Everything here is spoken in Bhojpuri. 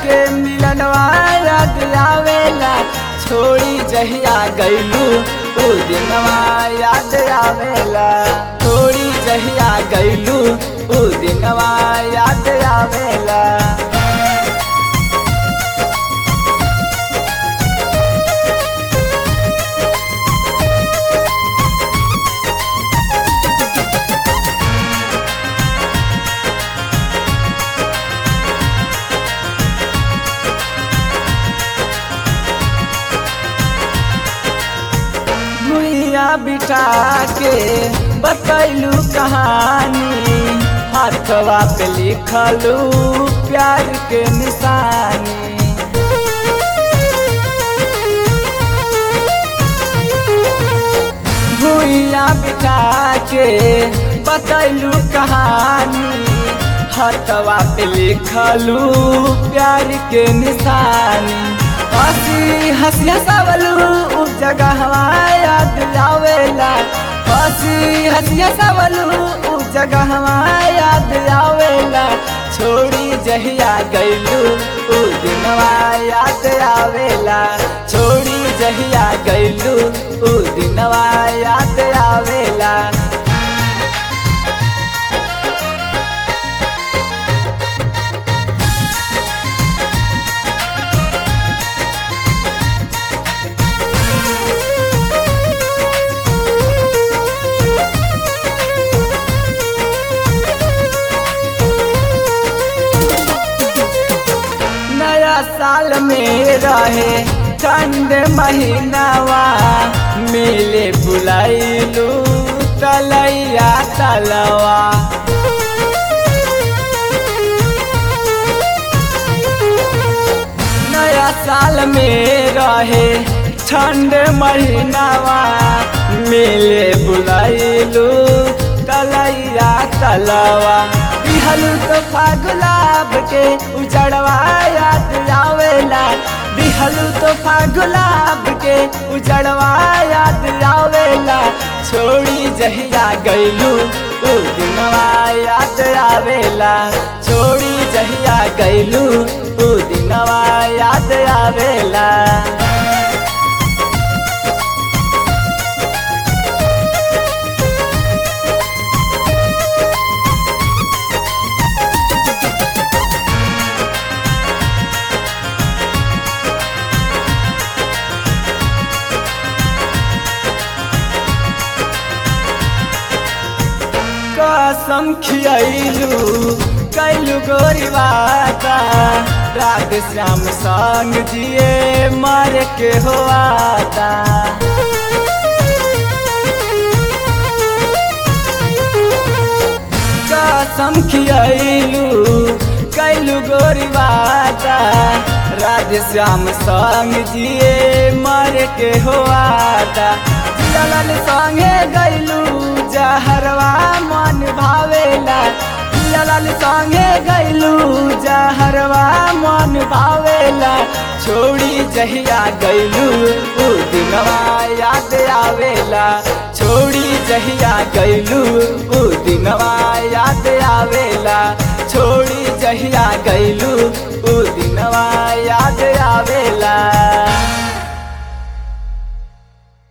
के मिलनवा याद आवेला छोड़ी जहिया गैलू उ दिनवा याद आवेला छोड़ी जहिया गैलू उ दिनवा याद आवेला भुइया बिठा के बतैलू कहानी हाथवा पे लिखलू प्यार के निशानी भुइया बिठा के बतैलू कहानी हाथवा पे लिखलू प्यार के निशानी हंसी हंसी हंसावलू उ जगह याद आवेला हंसी हंसी हंसावलू उ जगह याद आवेला छोड़ी जहिया गैलू उ दिनवा याद आवेला छोड़ी जहिया गैलू उ दिनवा याद आवेला नया साल में रहे ठंड महीनावा मिले बुलाइलू तलैया तलवा नया साल में रहे ठंड महीनावा मिले बुलाइलू तलैया तलवा बिहलू तो गुलाब के उजड़वा याद आवेला बिहलू तो गुलाब के उजड़वा याद आवेला छोड़ी जहिया गैलू उ दिनवा याद आवेला छोड़ी जहिया गैलू उ दिनवा याद आवेला कसम खियलू कैलू गोरी बाता रात श्याम संग जिए मर के हो आता कसम खियलू कैलू गोरी बाता राधे श्याम संग जिए मर के हो आता ललन संगे गैलू जहरवा मन भावेला ललन संगे गैलू जहरवा मन भावेला छोड़ी जहिया गैलू उ दिनवा याद आवेला छोड़ी जहिया गैलू उ दिनवा याद आवेला छोड़ी जहिया गैलू उ दिनवा याद